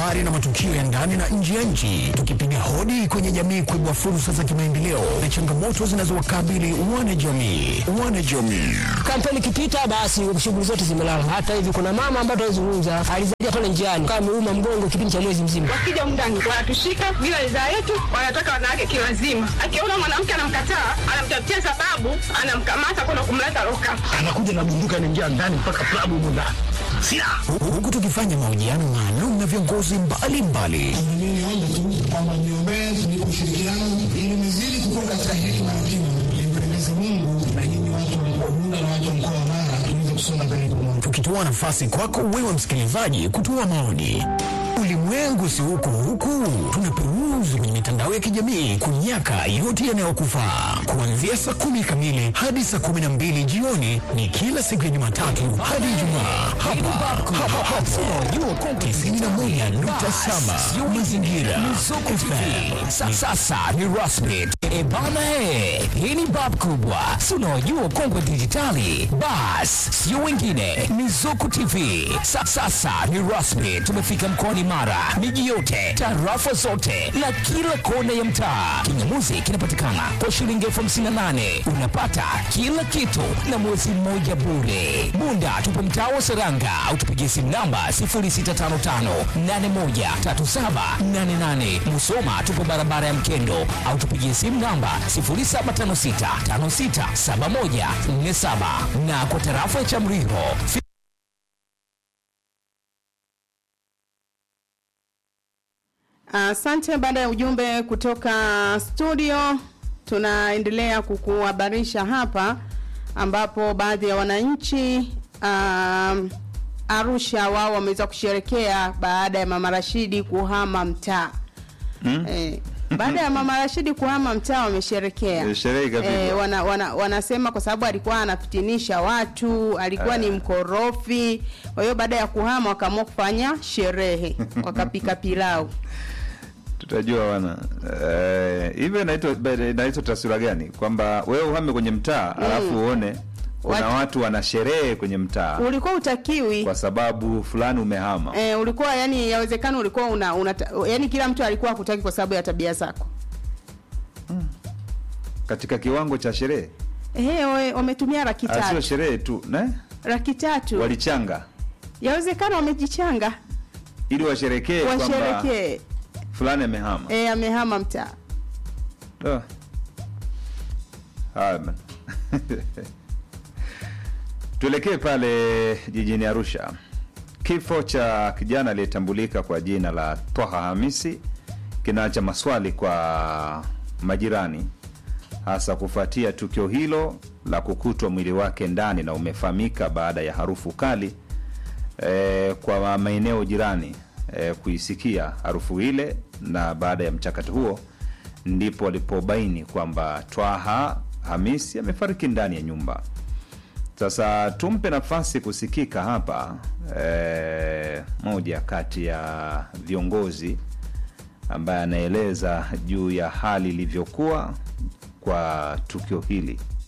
habari na matukio ya ndani na nje ya nchi, tukipiga hodi kwenye jamii kuibua fursa za kimaendeleo na changamoto zinazowakabili wanajamii. Wanajamii Kampeni ikipita basi shughuli zote zimelala. Hata hivi kuna mama ambaye tunazungumza alizalia pale njiani kama ameuma mgongo kipindi cha mwezi mzima. Wakija mndani wanatushika bila ridhaa yetu, wanataka wanawake kiwazima. Akiona mwanamke anamkataa, anamtafutia sababu, anamkamata kwenda kumleta loka. anakuja na bunduki anaingia ndani mpaka klabu humo ndani silaha Hu- huku tukifanya mahojiano maalum na viongozi mbalimbali Mimi niombe tu kwamba niombee tunipe ushirikiano ili nizidi kukua katika hekima na kima, nimpendeze Mungu na nyinyi watu wa mkoa Bunda na watu wa mkoa wa Mara tuweze kusonga mbele pamoja. tukitoa nafasi kwako wewe msikilizaji kutoa maoni. Ulimwengu si huku huku, tunaperuzi kwenye mitandao ya kijamii kunyaka yote yanayokufaa. Kuanzia saa kumi kamili hadi saa kumi na mbili jioni ni kila siku ya Jumatatu hadi Ijumaa hapa hapa hapa 91.7 Mazingira FM. Sa- Sasa ni rasmi e bana, e, hii ni bab kubwa, si unaojua kongwe dijitali. Bas sio wengine ni Zuku TV. Sa, sasa ni rasmi, tumefika mkoani Mara, miji yote, tarafa zote na kila kona ya mtaa. Kingamuzi kinapatikana kwa shilingi elfu hamsini na nane unapata kila kitu na mwezi mmoja bure. Bunda tupo mtaa wa Seranga au tupigie simu namba 0655813788. Musoma tupo barabara ya Mkendo au tupigie simu namba 0756567147 na kwa tarafa ya Chamriho Asante. baada ya ujumbe kutoka studio, tunaendelea kukuhabarisha hapa, ambapo baadhi ya wananchi um, Arusha wao wameweza kusherekea baada ya Mama Rashidi kuhama mtaa mm? eh, baada ya Mama Rashidi kuhama mtaa wamesherekea Eh, sherehe ikapigwa. eh, wana, wana, wanasema kwa sababu alikuwa anafitinisha watu, alikuwa ni mkorofi. Kwa hiyo baada ya kuhama wakaamua kufanya sherehe, wakapika pilau. tutajua wana Eh, hivyo inaitwa inaitwa taswira gani kwamba wewe uhame kwenye mtaa alafu uone kuna Watu- watu wana sherehe kwenye mtaa ulikuwa utakiwi kwa sababu fulani umehama eh, ulikuwa yani yawezekana ulikuwa una, una yani kila mtu alikuwa hakutaki kwa sababu ya tabia zako katika kiwango cha sherehe eh, we- wametumia laki Ah, sio tatu sherehe tu ne? laki tatu walichanga yawezekana wamejichanga ili washerekee kwamba washerekee fulani amehama eh, amehama mtaa Ah. Haya bana. Tuelekee pale jijini Arusha. Kifo cha kijana aliyetambulika kwa jina la Twaha Hamisi kinaacha maswali kwa majirani, hasa kufuatia tukio hilo la kukutwa mwili wake ndani na umefahamika baada ya harufu kali eh, kwa maeneo jirani eh, kuisikia harufu ile, na baada ya mchakato huo ndipo walipobaini kwamba Twaha Hamisi amefariki ndani ya nyumba. Sasa tumpe nafasi kusikika hapa eh, moja kati ya viongozi ambaye anaeleza juu ya hali ilivyokuwa kwa tukio hili.